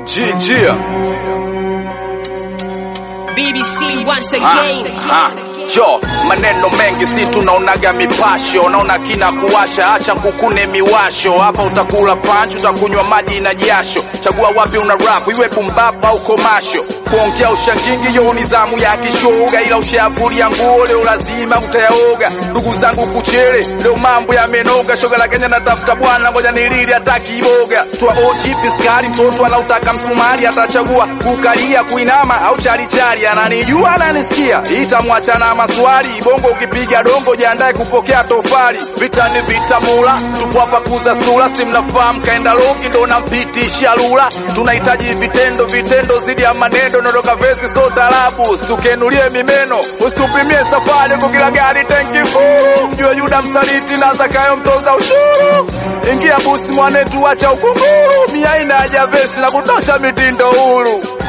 GG. BBC once Ah, again. ah. Yo, maneno mengi si tunaonaga mipasho, naona kina kuwasha, acha kukune miwasho. Hapa utakula panchi, utakunywa maji na jasho. Chagua wapi una rap, iwe pumbapa au komasho. Kuongea ushangingi yo ni zamu ya kishoga, ila ushavulia nguo leo lazima utayaoga. Ndugu zangu kuchele, leo mambo yamenoga. Shoga la Kenya natafuta bwana, ngoja nilili hata kiboga. Twa OG piskari, mtoto anautaka msumari, atachagua kukalia, kuinama au chalichali. Ananijua ananisikia, itamwacha na maswali. Bongo ukipiga dongo, jiandae kupokea tofali. Vita ni vita mula, tupo hapa kuza sura, si mnafahamu kaenda loki ndo nampitishia lula. Tunahitaji vitendo, vitendo zidi ya maneno, nondoka vesi so tarabu, tukenulie mimeno, usitupimie safari kwa kila gari tenki furu. Jua Yuda msaliti na Zakayo mtoza ushuru. Ingia busi mwanetu, acha ukunguru, mia ina haja vesi na kutosha mitindo huru.